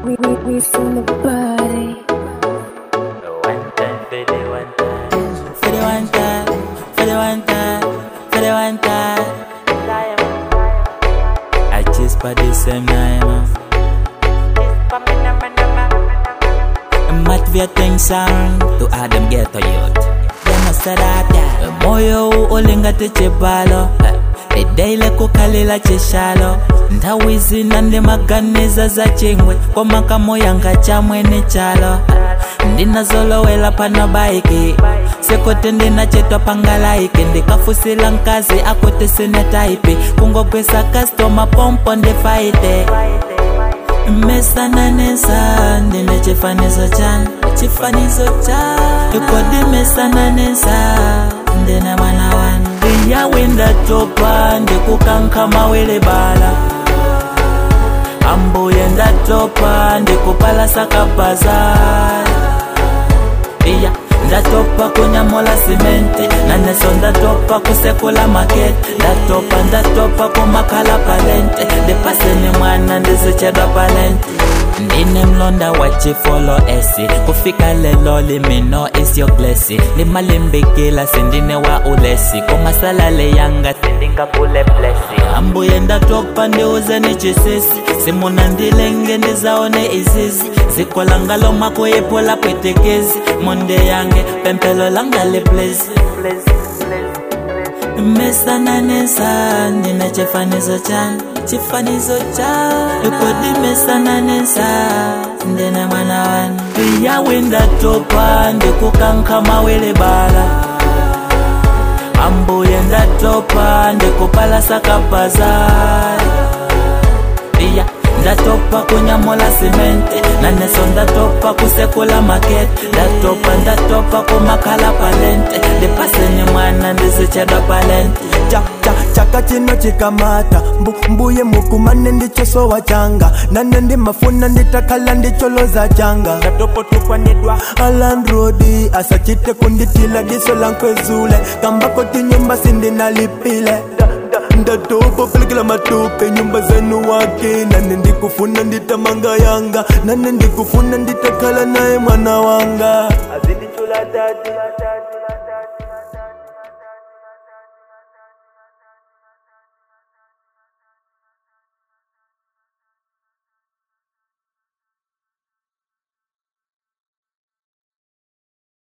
we, we, we from the body. One time, for the one time. For the one time, for the one time, for the one time. I just by the same name. Mat vya sound to Adam ghetto youth. Dema sadata. Moyo u olinga techebalo. edaile kukalila chishalo nthawi zina ndi maganiza za chingwe koma kamoyanga cha mwene chalo ndinazolowela pano baiki sekote ndinachetwa pangalaiki ndikafusila nkazi akote sine taipi kungogwesa kastoma pompo ndifaite mesananesa ndine chifanizo chanu chifanizo cha ikodi mesananesa ndine mwana wanu ndiyawinda topa ndikukankama wele bala ambuye ndatopa ndikupala sakabazala iya ndatopa kunyamula simenti naneso ndatopa kusekula makete ndatopa ndatopa kumakhala palente ndipaseni mwana ndizichedwa palente ndine mlonda wa chifolo esi kufika lelo limino is your blessing limalimbikila sindine wa ulesi komasalale yanga sindingakule blessing ambuye ndatopa ndiuzeni chisisi simuna ndilenge ndizaone izizi zikolangalo makuyiphula pwetekezi monde yange pempelo langa liplezi mesananesa ndine chifanizo chanu chifanizo cha ikodi mesananesa ndine mwana wanu iyawinda topa ndikukankama wele bala ambuye ndatopa ndikupala sakabazala iya ndatopa kunyamula simenti naneso ndatopa kusekula makete ndatopa ndatopa kumakhala palente ndipaseni mwana ndizichedwa palente cha cha chaka chino chikamata mbu, mbuye mukumane ndichosowa changa nane ndimafuna nditakhala ndicholoza changa ndatopotokwanidwa alandrodi asachite kunditila diso lankwezule kambako tinyumba sindinalipile ndatopa pelekela matope nyumba zenu wake nane ndikufuna nditamanga yanga nane ndikufuna nditakhala naye mwana wanga azindichula dadi